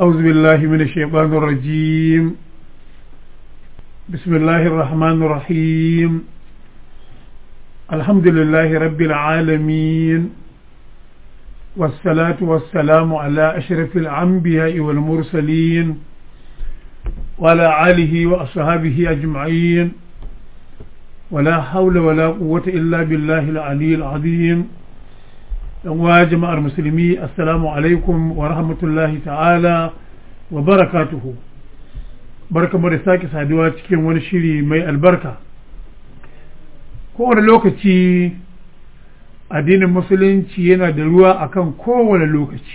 أعوذ بالله من الشيطان الرجيم بسم الله الرحمن الرحيم الحمد لله رب العالمين والصلاة والسلام على أشرف الأنبياء والمرسلين وعلى آله وأصحابه أجمعين ولا حول ولا قوة إلا بالله العلي العظيم wa jama'ar musulmi assalamu alaikum wa rahmatullahi ta'ala wa barakatuhu barkamu da sake saduwa cikin wani shiri mai albarka kowane lokaci addinin musulunci yana da ruwa akan kowane lokaci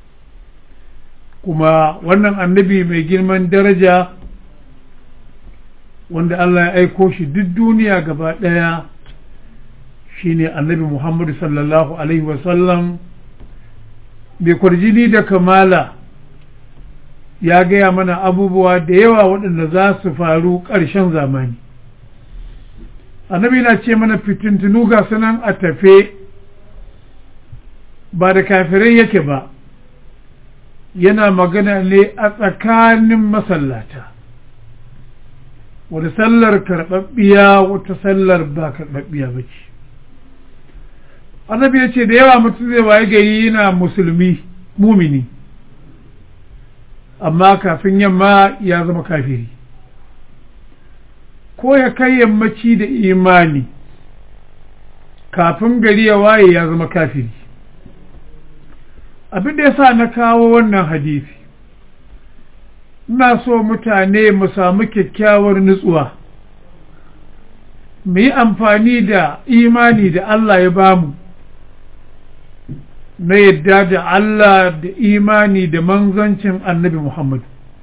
kuma wannan annabi mai girman daraja wanda Allah ya aiko shi duk duniya gaba ɗaya shine annabi Muhammadu sallallahu Alaihi wasallam bai kwarjini da kamala ya gaya mana abubuwa da yawa waɗanda za su faru ƙarshen zamani annabi na ce mana fitintunu ga sanan a tafe ba da kafirai yake ba yana magana ne a tsakanin masallata wata sallar karɓaɓɓiya wata sallar ba karɓaɓɓiya ba ce annabi ya ce da yawa mutum zai waye gari yana musulmi mumini amma kafin yamma ya zama kafiri ko ya kai yammaci da imani kafin gari ya waye ya zama kafiri abin da ya sa na kawo wannan hadisi ina so mutane mu samu kyakkyawar nutsuwa mu yi amfani da imani da Allah ya bamu na yadda da Allah da imani da manzancin annabi Muhammad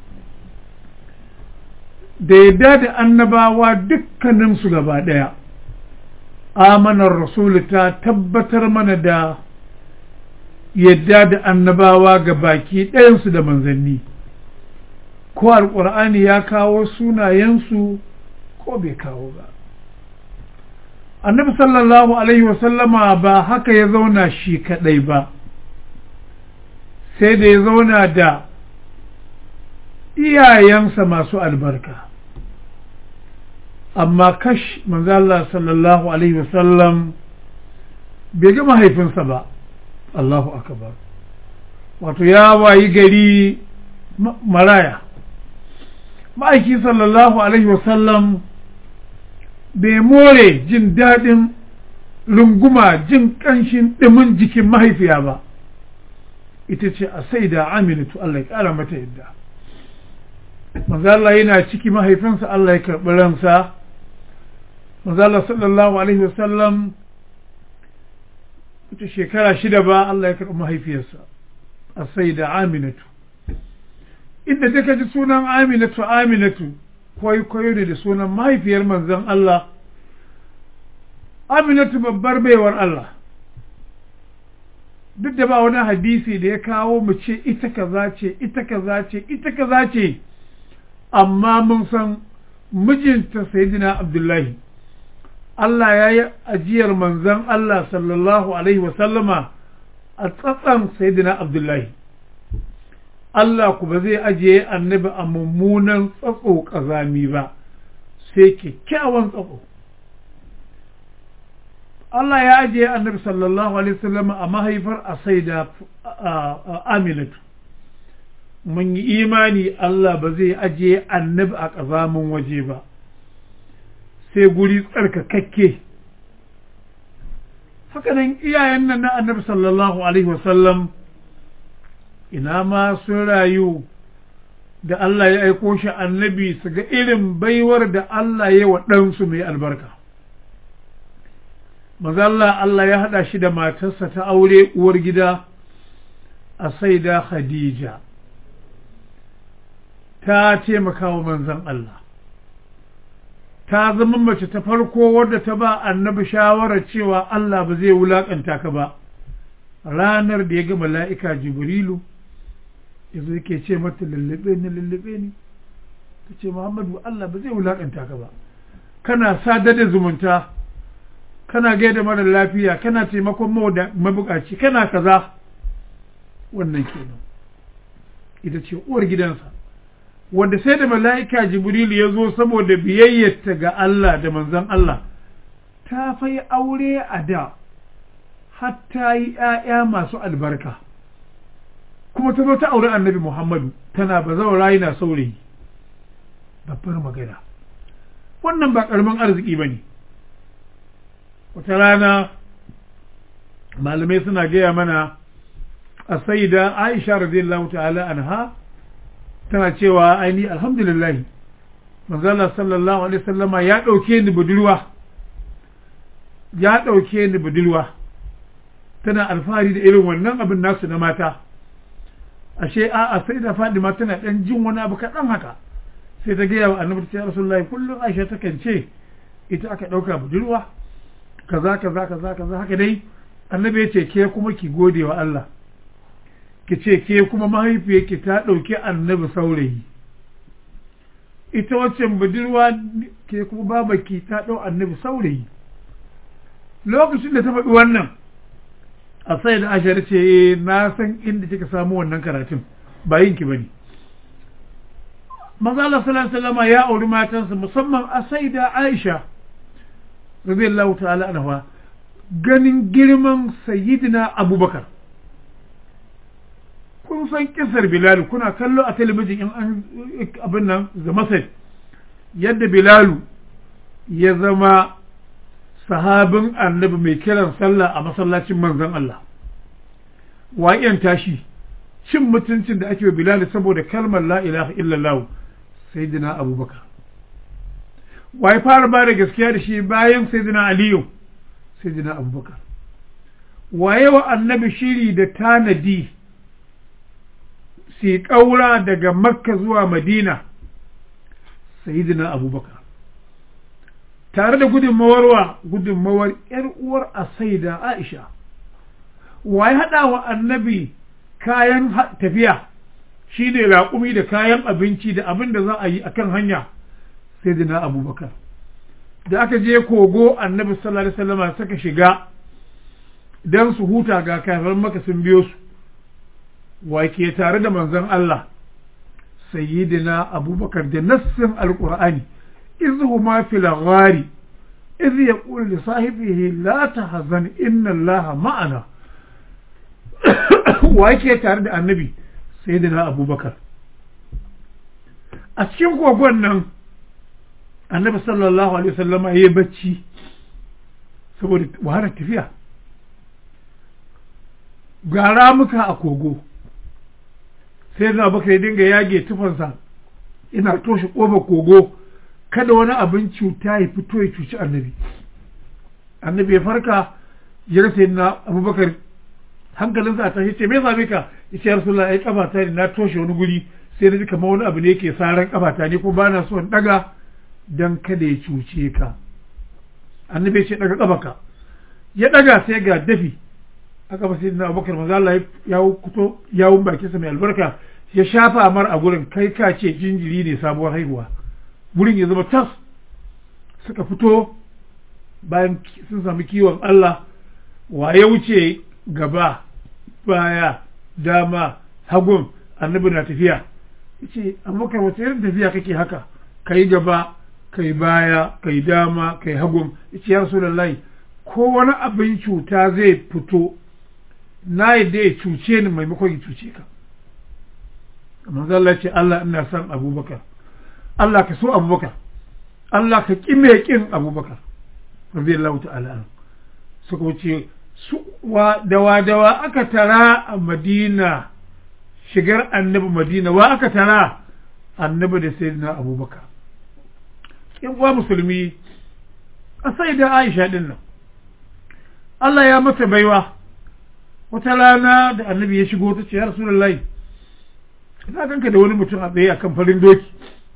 da yadda da annabawa dukkaninsu gaba ɗaya amanar rasulu ta tabbatar mana da yadda da annabawa ga baki ɗayansu da manzanni ko alƙur'ani ya kawo sunayensu ko bai kawo ba annabi sallallahu alaihi wasallama ba haka ya zauna shi kadai ba sai da ya zauna da iyayensa masu albarka amma kash manzala sallallahu alaihi wasallam bai ga mahaifinsa ba Allahu akbar wato ya wayi gari maraya ma'aiki sallallahu alaihi wasallam bai more jin daɗin runguma jin ƙanshin ɗimin jikin mahaifiya ba ita ce a sai da aminatu Allah ya ƙara mata yadda mazala yana ciki mahaifinsa Allah ya karɓi ransa mazala sallallahu alaihi wasallam ita shekara shida ba Allah ya karɓi mahaifiyarsa a sai da aminatu inda take ji sunan aminatu aminatu kwaikwayo ne da sunan mahaifiyar manzon Allah Aminatu babbar baiwar Allah duk da ba wani hadisi da ya kawo mu ce ita kaza ce ita kaza ce ita kaza ce amma mun san mijinta sayyidina Abdullahi Allah ya yi ajiyar manzon Allah sallallahu alaihi wasallama a tsatsan sayyidina Abdullahi Allah ku ba zai ajiye annabi a mummunan tsatso ƙazami ba sai kyakkyawan tsatso Allah ya ajiye annabi sallallahu alaihi wasallam a mahaifar a saida aminatu mun yi imani Allah ba zai ajiye annabi a ƙazamin waje ba sai guri tsarkakakke hakanan iyayen nan na annabi sallallahu alaihi wasallam ina ma sun rayu da Allah ya aiko shi annabi su ga irin baiwar da Allah ya wa ɗansu mai albarka. Mazalla Allah ya haɗa shi da matarsa ta aure uwar gida a saida Khadija, ta taimaka wa manzan Allah. Ta zama mace ta farko wadda ta ba annabi shawarar cewa Allah ba zai wulaƙanta ka ba, ranar da ya ga mala'ika Jibrilu. yanzu yake ce mata lullube ni lullube ni ta ce muhammadu Allah ba zai wulakanta ka ba kana sadar da zumunta kana gaida mara lafiya kana taimakon mabukaci kana kaza wannan kenan ita ce uwar gidansa wanda sai da mala'ika jibril ya zo saboda biyayyarta ga Allah da manzon Allah ta fai aure a da hatta yi ‘ya'ya masu albarka kuma ta zo ta aure annabi Muhammadu tana ba zaura yana saurayi babbar magana wannan ba ƙaramin arziki ba ne wata rana malamai suna gaya mana a saida aisha radiyallahu ta'ala anha tana cewa aini alhamdulillah manzala sallallahu alaihi sallama ya ɗauke ni budurwa ya ɗauke ni budurwa tana alfahari da irin wannan abin nasu na mata ashe a a sai da fadima tana ɗan jin wani abu kaɗan haka sai ta gaya wa annabi ta rasulullahi kullum aisha takan ce ita aka ɗauka budurwa kaza kaza kaza kaza haka dai annabi ya ce ke kuma ki gode wa Allah ki ce ke kuma mahaifiyarki ta ɗauki annabi saurayi ita waccan budurwa ke kuma babaki ta ɗau annabi saurayi lokacin da ta faɗi wannan a sai da ashar ce na san inda kika samu wannan karatun ba yin ki bane maza Allah sallallahu alaihi ya auri matansa musamman a sai da Aisha radiyallahu ta'ala anha ganin girman sayyidina Abubakar kun san kisar Bilal kuna kallo a talabijin in an abin nan da Masar yadda Bilalu ya zama sahabin annabi mai kiran sallah a masallacin manzon Allah waƙen tashi cin mutuncin da ake wa Bilal saboda kalmar la ilaha illallah sayyidina Abubakar wai fara ba da gaskiya da shi bayan sayyidina Aliyu sayyidina Abubakar waye wa annabi shiri da tanadi si ƙaura daga makka zuwa madina sayyidina abubakar tare da gudunmawar wa gudunmawar ‘yar uwar a saida aisha waye haɗa wa annabi kayan tafiya shi ne raƙumi da kayan abinci da abin da za a yi a kan hanya sayyidina abubakar da aka je kogo annabi sallallahu alaihi wasallam suka shiga don su huta ga kafin maka sun biyo su wake tare da manzon Allah sayyidina abubakar da nassin alqur'ani iz huma fil ghari iz yaqul li sahibihi la tahzan inna allaha ma'ana wake tare da annabi sayyidina abubakar a cikin kogon nan annabi sallallahu alaihi wasallama yayi bacci saboda wahalar tafiya ga ramuka a kogo sai da baka ya dinga yage tufansa ina toshe ƙofar kogo kada wani abin cuta ya fito ya cuci annabi annabi ya farka ya rasa na abubakar hankalinsa a tashi ce me same ka ya ce rasulullah ai kafata ne na toshe wani guri sai na ji kamar wani abu ne yake saran kafata ne ko bana so in daga dan kada ya cuce ka annabi ya ce daga kafaka ya daga sai ga dafi aka ba sayyidina abubakar manzo Allah ya kuto yawun bakin sa mai albarka ya shafa mar a gurin kai ka ce jinjiri ne sabuwar haihuwa gurin ya zama tas suka fito bayan sun sami kiwon Allah wa ya wuce gaba baya dama hagun annabi na tafiya yace abubakar wace irin tafiya kake haka kai gaba kai baya kai dama kai hagun yace ya rasulullahi ko wani abin cuta zai fito na yadda ya cuce ni maimakon ya cuce ka manzo Allah ce Allah ina son Abubakar Allah ka so Abubakar Allah ka ƙi mai ƙin Abubakar radiyallahu ta'ala anhu suka wuce su wa dawa dawa aka tara a Madina shigar annabi Madina wa aka tara annabi da sayyidina Abubakar in wa musulmi a sai da Aisha din nan Allah ya mata baiwa wata rana da annabi ya shigo ta ce ya rasulullahi na ganka da wani mutum a tsaye akan farin doki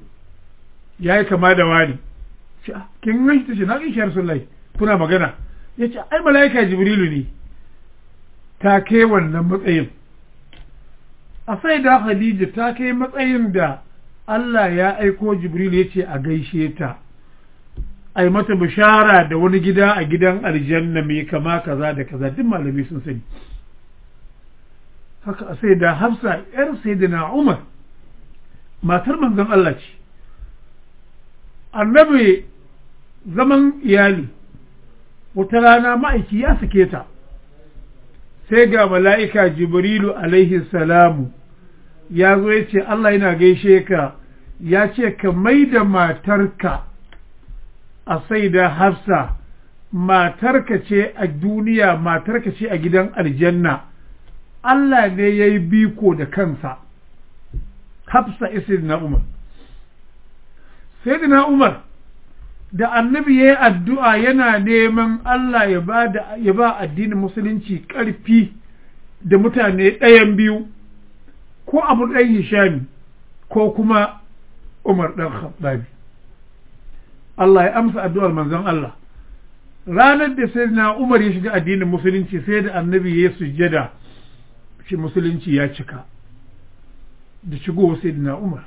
ya yi kama da wani ce kin gan shi ta ce na gan shi ya rasulullahi kuna magana ya ce ai mala'ika jibrilu ne ta kai wannan matsayin a sai da Khadija ta kai matsayin da Allah ya aiko jibrilu ya ce a gaishe ta ai mata bishara da wani gida a gidan aljanna mai kama kaza da kaza duk malami sun sani haka a sai da hafsa yar sayyidina umar matar manzon Allah ce annabi zaman iyali wata rana ma'aiki ya sake ta sai ga mala'ika jibrilu alaihi salamu ya zo ya ce Allah yana gaishe ka ya ce ka mai da matarka a sai da hafsa matarka ce a duniya matarka ce a gidan aljanna Allah ne ya yi biko da kansa hafsa isir na umar sai na umar da annabi ya yi addu'a yana neman Allah ya ba addinin musulunci ƙarfi da mutane ɗayan biyu ko abu ɗan hishami ko kuma umar ɗan khattabi Allah ya amsa addu'ar manzon Allah ranar da sai na umar ya shiga addinin musulunci sai da annabi ya sujjada shi musulunci ya cika da shigo sai na umar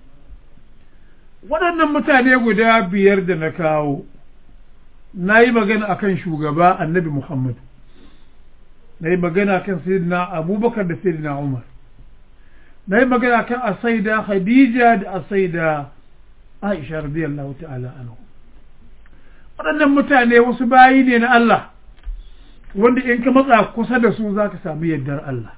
waɗannan mutane guda biyar da na kawo na yi magana akan shugaba annabi muhammadu na yi magana kan sayyidina abubakar da sayyidina umar na yi magana kan asaida khadija da asaida aisha radiyallahu ta'ala anhu waɗannan mutane wasu bayi ne na Allah wanda in ka matsa kusa da su za ka sami yardar Allah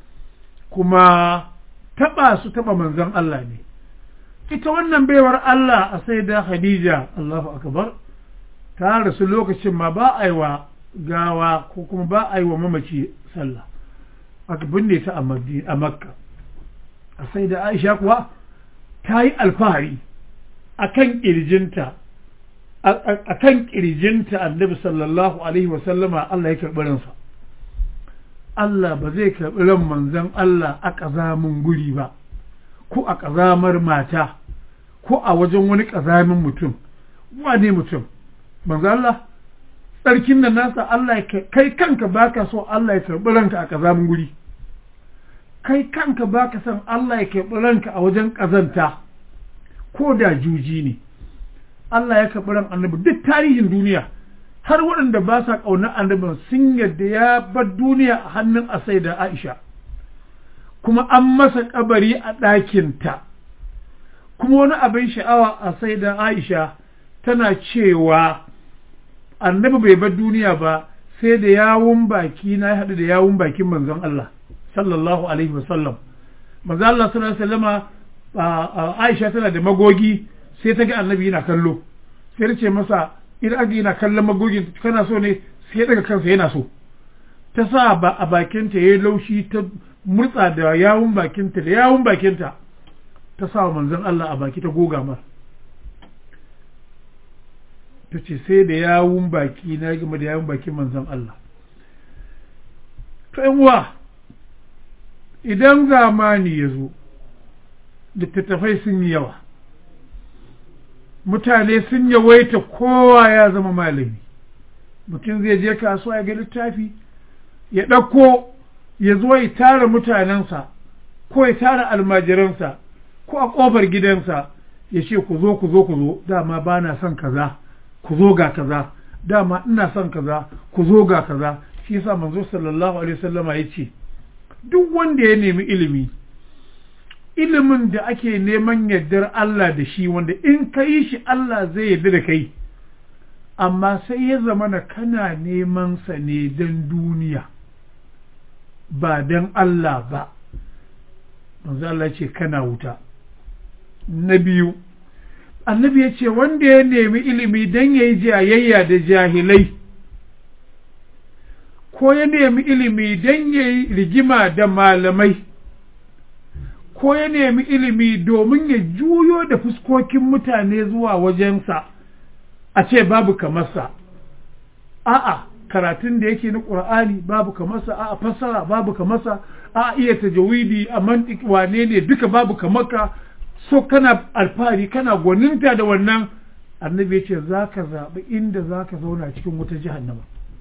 kuma taɓa su taɓa manzon Allah ne ita wannan baiwar Allah a sai da Khadija Allahu akbar ta rasu lokacin ma ba a yi wa gawa ko kuma ba a yi wa mamaci sallah aka binne ta a makka a sai da Aisha kuwa ta yi alfahari a kan ƙirjinta a kan ƙirjinta annabi sallallahu alaihi wasallama Allah ya karɓi ransa Allah ba zai karɓi ran manzon Allah a ƙazamin guri ba ko a ƙazamar mata ko a wajen wani ƙazamin mutum wane mutum manzo Allah tsarkin nan nasa Allah ya kai kanka baka so Allah ya karɓi ranka a ƙazamin guri kai kanka baka son Allah ya karɓi ranka a wajen ƙazanta ko da juji ne Allah ya karɓi ran annabi duk tarihin duniya har waɗanda ba sa ƙaunar annabin sun yadda ya bar duniya a hannun asai da Aisha kuma an masa kabari a ɗakinta kuma wani abin sha'awa a sai da Aisha tana cewa annabi bai bar duniya ba sai da yawun baki na ya haɗu da yawun bakin manzon Allah sallallahu alaihi wasallam manzon Allah sallallahu alaihi wasallama Aisha tana da magogi sai ta ga annabi yana kallo sai ta ce masa idan aka yana kallon magogin kana so ne sai daga kansa yana so ta sa ba a bakinta ya yi laushi ta murtsa da yawun bakinta da yawun bakinta ta sa manzon Allah a baki ta goga mar ta ce sai da yawun baki na game da yawun bakin manzon Allah to uwa idan zamani ya zo littattafai sun yi yawa mutane sun yawaita kowa ya zama malami mutum zai je kasuwa ya ga littafi ya ɗauko ya zo ya tara mutanensa ko ya tara almajiransa ko a ƙofar gidansa ya ce ku zo ku zo ku zo dama ba na son kaza ku zo ga kaza dama ina son kaza ku zo ga kaza shi yasa manzo sallallahu alaihi wasallama ya ce duk wanda ya nemi ilimi ilimin da ake neman yardar Allah da shi wanda in ka yi shi Allah zai yarda da kai amma sai ya zama na kana neman sa ne don duniya ba don Allah ba manzo Allah ce kana wuta na biyu annabi ya ce wanda ya nemi ilimi don ya yi jayayya da jahilai ko ya nemi ilimi don ya yi rigima da malamai ko ya nemi ilimi domin ya juyo da fuskokin mutane zuwa wajensa a ce babu kamarsa a'a karatun da yake na ƙur'ani babu kamarsa a'a fassara babu kamarsa a'a iya tajawidi a mantik wane ne duka babu kamarka so kana alfahari kana gwaninta da wannan annabi ya ce za ka zaɓi inda za ka zauna cikin wuta jahannama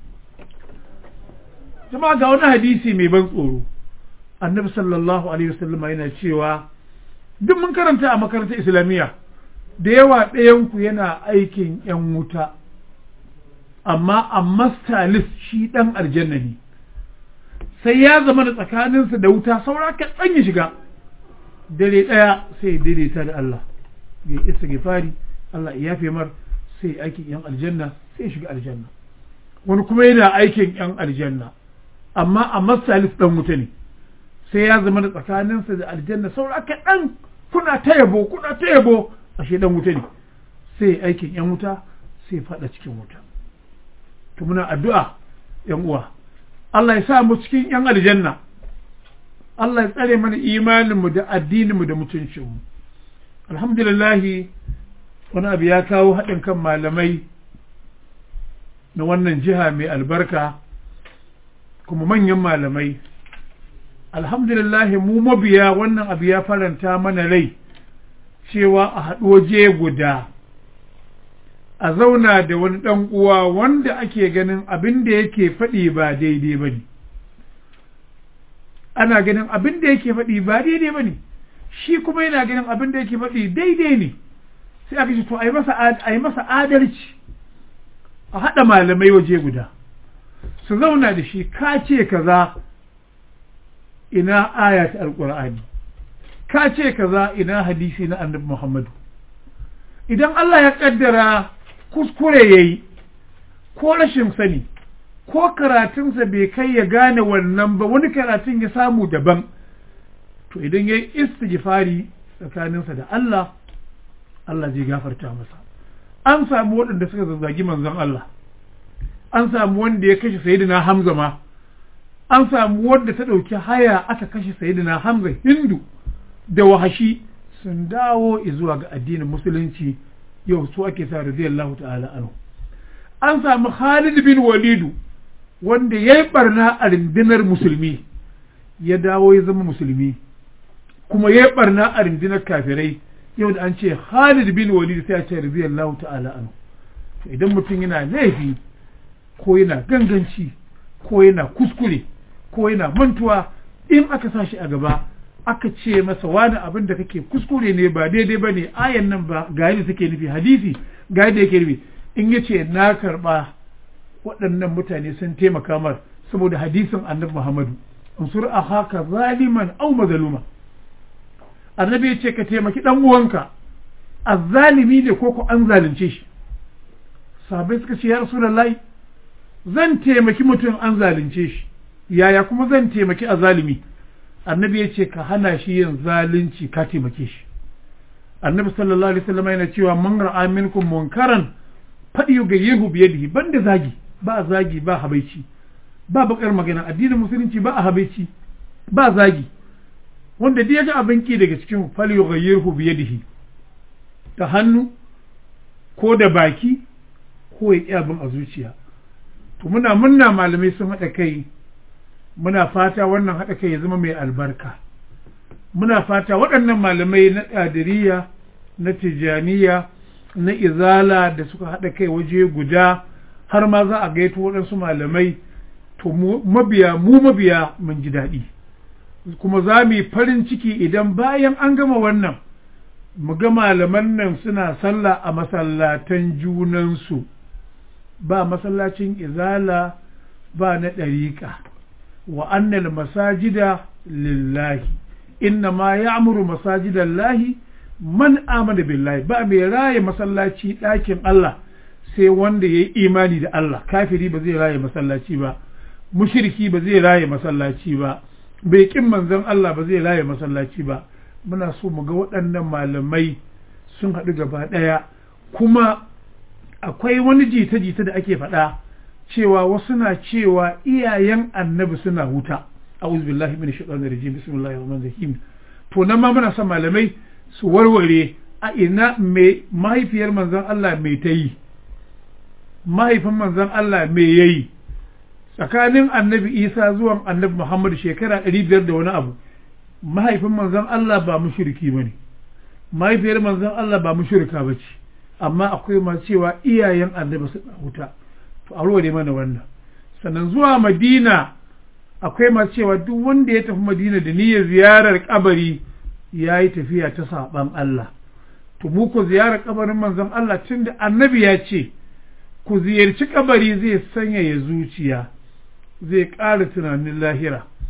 jama'a ga wani hadisi mai ban tsoro annabi sallallahu alaihi wasallam yana cewa duk mun karanta a makarantar islamiyya da yawa ɗayanku yana aikin yan wuta amma a master list shi ɗan aljanna ne sai ya zama da tsakaninsa da wuta saura kaɗan ya shiga dare ɗaya sai daidaita da Allah ya istighfari Allah ya yafe mar sai aikin yan aljanna sai shiga aljanna wani kuma yana aikin yan aljanna amma a masalis dan wuta ne sai ya zama da tsakaninsa da aljanna saura kaɗan kuna ta yabo kuna ta yabo ashe dan wuta ne sai aikin yan wuta sai faɗa cikin wuta to muna addu'a yan uwa Allah ya sa mu cikin yan aljanna Allah ya tsare mana imaninmu da addininmu da mutuncinmu alhamdulillahi wani abu ya kawo haɗin kan malamai na wannan jiha mai albarka kuma manyan malamai alhamdulillahi mu mabiya wannan abu ya faranta mana rai cewa a haɗu waje guda a zauna da wani ɗan uwa wanda ake ganin abin da yake faɗi ba daidai ba ne ana ganin abin da yake faɗi ba daidai ba ne shi kuma yana ganin abin da yake faɗi daidai ne sai aka ce to a yi masa adalci a haɗa malamai waje guda su zauna da shi ka ce kaza ina aya ta alƙur'ani ka ce kaza ina hadisi na annabi muhammadu idan Allah ya ƙaddara kuskure ya yi ko rashin sani ko karatunsa bai kai ya gane wannan ba wani karatun ya samu daban to idan ya yi istighfari tsakaninsa da Allah Allah zai gafarta masa an samu waɗanda suka zazzagi manzon Allah an samu wanda ya kashe sayyidina Hamza ma an samu wanda ta ɗauki haya aka kashe sayyidina Hamza Hindu da wahashi sun dawo zuwa ga addinin musulunci yau su ake sa radiyallahu ta'ala anhu an samu Khalid bin Walidu wanda ya yi barna a rundunar musulmi ya dawo ya zama musulmi kuma ya yi barna a rundunar kafirai yau da an ce Khalid bin Walid sai a ce radiyallahu ta'ala anhu idan mutum yana laifi ko yana ganganci ko yana kuskure ko yana mantuwa in aka sa shi a gaba aka ce masa wani abin da kake kuskure ne ba daidai ba ne ayan nan ba ga yadda take nufi hadisi ga yadda yake nufi in ya ce na karɓa waɗannan mutane sun taimaka mar saboda hadisin annabi muhammadu unsur a haka zaliman au mazaluma annabi ya ce ka taimaki ɗan uwanka azzalimi ne ko ko an zalunce shi sahabbai suka ce ya rasulullahi zan taimaki mutum an zalunce shi yaya kuma zan taimaki azalimi annabi ya ce ka hana shi yin zalunci ka taimake shi annabi sallallahu alaihi wasallam yana cewa man ra'a minkum munkaran fadi yughayyihu bi yadihi banda zagi ba zagi ba habaici ba bakar magana addinin musulunci ba a habaici ba zagi wanda duk ya ga abin ki daga cikin fal yughayyihu bi yadihi ta hannu ko da baki ko ya ƙi abin a zuciya to muna munna malamai sun haɗa kai muna fata wannan haɗa kai ya zama mai albarka muna fata waɗannan malamai na ƙadiriya na tijaniya na izala da suka haɗa kai waje guda har ma za a gaito waɗansu malamai to mabiya mu mabiya mun ji daɗi kuma za mu yi farin ciki idan bayan an gama wannan mu ga malaman nan suna sallah a masallatan junansu ba masallacin izala ba na ɗariƙa wa annal masajida lillahi inna ma ya'muru masajidallahi man amana billahi ba mai raye masallaci ɗakin Allah sai wanda ya yi imani da Allah kafiri ba zai raye masallaci ba mushriki ba zai raye masallaci ba bai kin manzon Allah ba zai raye masallaci ba muna so mu ga waɗannan malamai sun haɗu gaba ɗaya kuma akwai wani jita-jita da ake faɗa cewa wasu na cewa iyayen annabi suna wuta a'udhu billahi minash shaitanir rajim bismillahir rahmanir rahim to nan ma muna son malamai su warware a ina mai mahaifiyar manzon Allah mai ta yi mahaifin manzon Allah mai yayi tsakanin annabi Isa zuwan annabi Muhammad shekara 500 da wani abu mahaifin manzon Allah ba mushriki bane mahaifiyar manzon Allah ba mushrika bace amma akwai masu cewa iyayen annabi suna wuta to a warware mana wannan sannan zuwa Madina akwai masu cewa duk wanda ya tafi Madina da niyyar ziyarar kabari ya yi tafiya ta saɓan Allah to mu ku ziyarar kabarin manzon Allah tunda annabi ya ce ku ziyarci kabari zai sanyaya zuciya zai ƙara tunanin lahira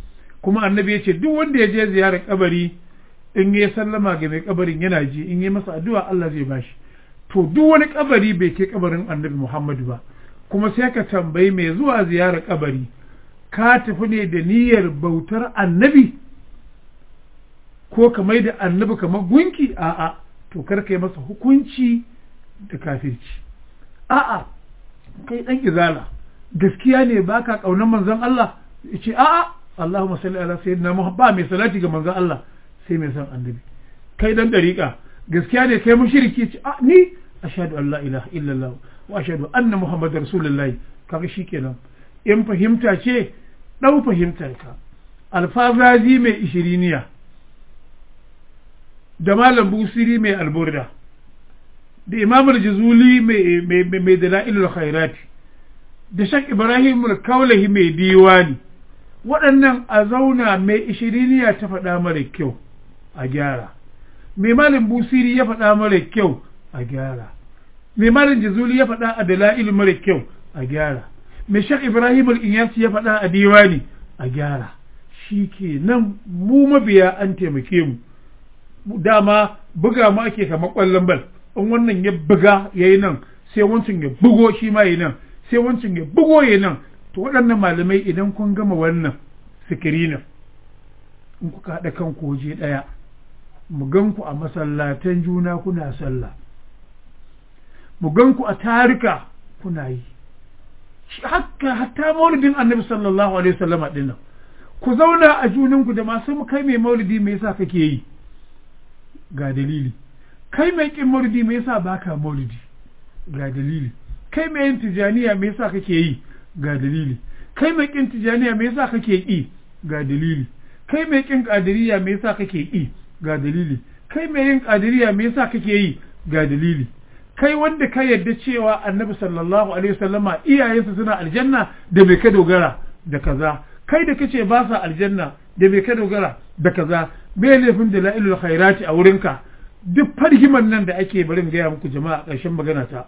kuma annabi ya ce duk wanda ya je ziyarar kabari in ya sallama ga mai kabarin yana ji in yi masa addu'a Allah zai bashi to duk wani kabari bai ke kabarin annabi Muhammadu ba kuma sai ka tambayi mai zuwa ziyarar kabari ka tafi ne da niyyar bautar annabi ko ka mai da annabi kamar gunki a'a to kar ka yi masa hukunci da kafirci a'a kai dan izala gaskiya ne baka kaunar manzon Allah yace a'a Allahumma salli ala sayyidina Muhammad ba mai salati ga manzon Allah sai mai san annabi kai dan dariƙa gaskiya ne kai mushriki ce a ni ashhadu an la ilaha illallah wa ashhadu anna muhammadar rasulullah kaga shikenan in fahimta ce dau fahimtar ka alfazazi mai ishiriniya da malam busiri mai alburda da imam al-jazuli mai mai dalailul khairati da shak ibrahim al-kaulahi mai diwani waɗannan a zauna mai ishiriniya ta faɗa mara kyau a gyara mai malin busiri ya faɗa mara kyau a gyara mai malin jazuli ya faɗa a dala'il mara kyau a gyara mai shak ibrahim al-inyasi ya faɗa a diwani a gyara shi ke nan mu mabiya an taimake mu dama buga mu ake kamar ƙwallon bal in wannan ya buga ya yi nan sai wancan ya bugo shi ma yi nan sai wancan ya bugo ya nan to waɗannan malamai idan kun gama wannan sikirinin in kuka haɗa kanku waje ɗaya mu gan ku a masallatan juna kuna sallah mu gan ku a tarika kuna yi haka hatta maulidin annabi sallallahu alaihi wasallama dinnan ku zauna a juninku da masu kai mai maulidi me yasa kake yi ga dalili kai mai kin maulidi me yasa baka maulidi ga dalili kai mai yin tijaniya me yasa kake yi ga dalili kai mai kin tijaniya me yasa kake yi ga dalili kai mai kin kadiriya me yasa kake yi ga dalili kai mai yin kadiriya me yasa kake yi ga dalili kai wanda ka yarda cewa annabi sallallahu alaihi wasallama iyayensa suna aljanna da bai ka dogara da kaza kai da kace ba sa aljanna da bai ka dogara da kaza me laifin da la'ilul khairati a wurinka duk fargiman nan da ake barin gaya muku jama'a ƙarshen magana ta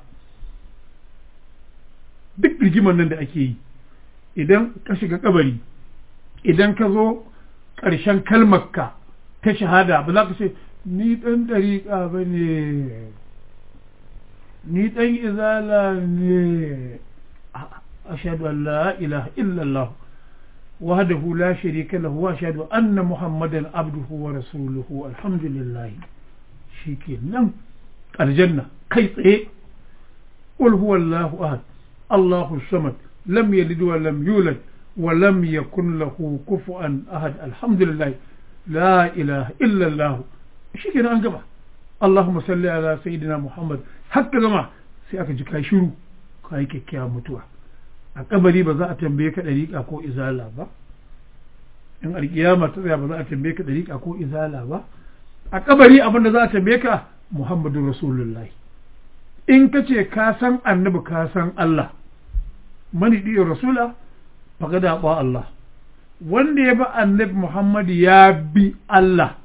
duk rigiman nan da ake yi idan ka shiga kabari idan ka zo ƙarshen kalmarka ta shahada ba za ka ce ni ɗan ɗariƙa ba ne ni ɗan izala ne ashadu an la ilaha illallah wahdahu la sharika lahu wa ashhadu anna muhammadan abduhu wa rasuluhu alhamdulillah shikenan aljanna kai tsaye qul huwallahu ahad allahu samad lam yalid wa lam yulad wa lam yakun lahu kufuwan ahad alhamdulillah la ilaha illa allah shikenan an gaba allahumma salli ala sayyidina muhammad hakka gama sai aka ji kai shiru kai kyakkyawan mutuwa a kabari ba za a tambaye ka dariƙa ko izala ba in alƙiyama ta tsaya ba za a tambaye ka dariƙa ko izala ba a kabari abin da za a tambaye ka muhammadu rasulullahi in ka ce ka san annabi ka san Allah mani ɗiyo rasula faga da ba Allah wanda ya bi annabi Muhammadu ya bi Allah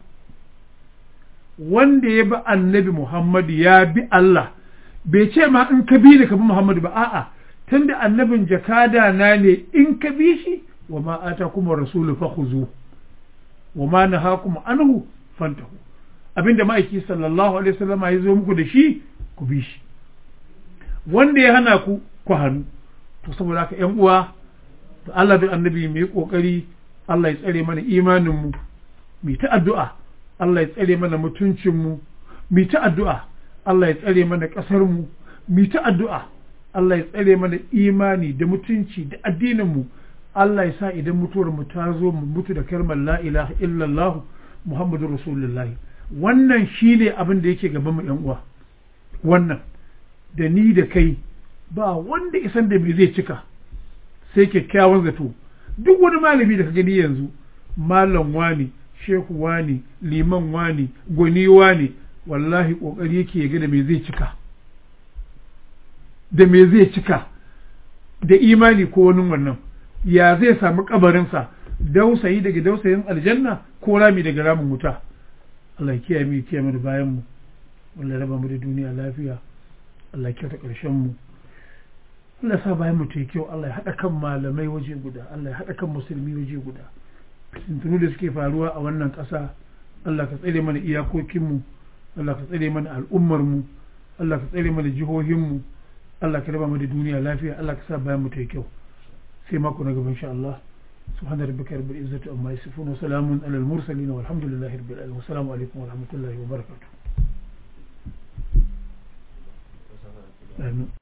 wanda ya bi annabi Muhammadu ya bi Allah bai ce ma in ka bi da ka bi Muhammadu ba a'a tunda annabin jakada na ne in ka bi shi wa ma atakum rasulu fakhuzu wa ma nahakum anhu fantahu abinda ma'aiki sallallahu alaihi wasallam ya zo muku da shi ku bi shi wanda ya hana ku ku hannu to saboda haka ƴan uwa da Allah da annabi mu yi kokari Allah ya tsare mana imanin mu mu ta addu'a Allah ya tsare mana mutuncin mu mu ta addu'a Allah ya tsare mana ƙasar mu mu ta addu'a Allah ya tsare mana imani da mutunci da addinin mu Allah ya sa idan mutuwar mu ta zo mu mutu da kalmar la ilaha illallah Muhammadu Rasulullahi wannan shine abin da yake gaban mu yan uwa wannan da ni da kai ba wanda isan da me zai cika sai kyakkyawan zato duk wani malami da ka gani yanzu malam wani shehu wani liman wani gwani wani wallahi kokari yake ga da me zai cika da me zai cika da imani ko wani wannan ya zai samu kabarinsa dausayi daga dausayin aljanna ko rami daga ramin wuta Allah ya kiyaye mu ya kiyaye mu da bayan mu Allah ya raba mu da duniya lafiya Allah ya kyauta ƙarshen mu Allah ya sa bayan mu ta kyau Allah ya haɗa kan malamai waje guda Allah ya haɗa kan musulmi waje guda fitintunu da suke faruwa a wannan ƙasa Allah ka tsare mana iyakokinmu Allah ka tsare mana al'ummarmu Allah ka tsare mana jihohinmu Allah ka raba mu da duniya lafiya Allah ka sa bayan mu ta yi kyau sai mako na gaba insha Allah سبحان ربك رب العزة عما يصفون وسلام على المرسلين والحمد لله رب العالمين والسلام عليكم ورحمة الله وبركاته آمين